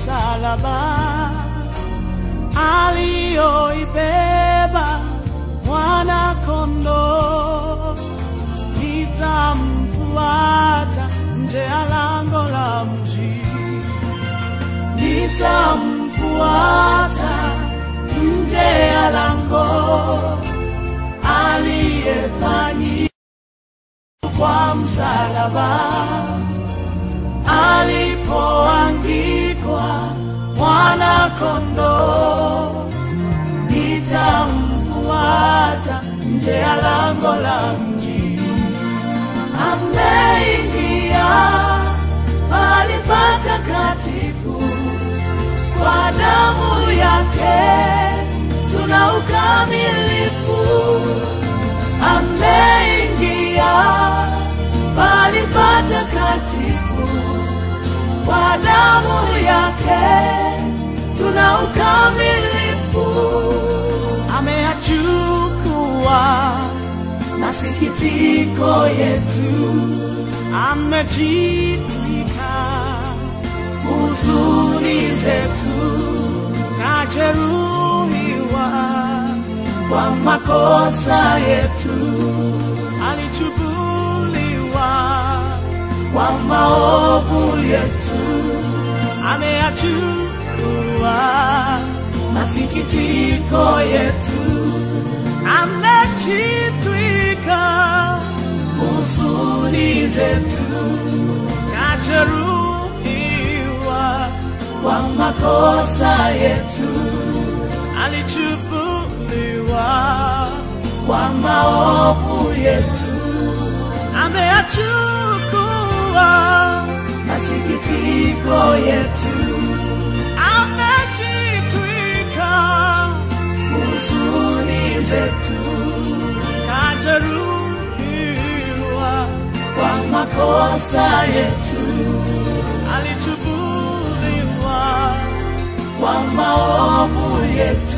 msalaba aliyoibeba mwana kondoo, nitamfuata nje ya lango la mji, nitamfuata nje ya lango aliyefanyi kwa msalaba alipoangikwa mwana kondoo, nitamfuata nje ya lango la mji. Ameingia mahali patakatifu kwa damu yake tuna ukamilifu. Ameingia mahali patakatifu kwa damu yake tuna ukamilifu. Ameyachukua masikitiko yetu, amejitwika huzuni zetu, na jeruhiwa kwa makosa yetu, alichubuliwa kwa maovu yetu, ameyachukua masikitiko yetu, amejitwika huzuni zetu, kajeruhiwa kwa makosa yetu, alichubuliwa kwa maovu yetu, ameyachukua masikitiko yetu, amejitwika huzuni zetu, kajeruhiwa kwa makosa yetu, alichubuliwa kwa maovu yetu.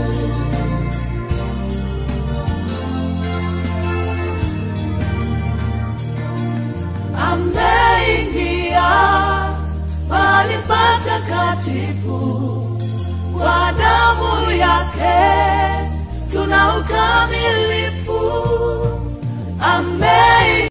ameingia mahali patakatifu kwa damu yake tuna ukamilifu. Ameingia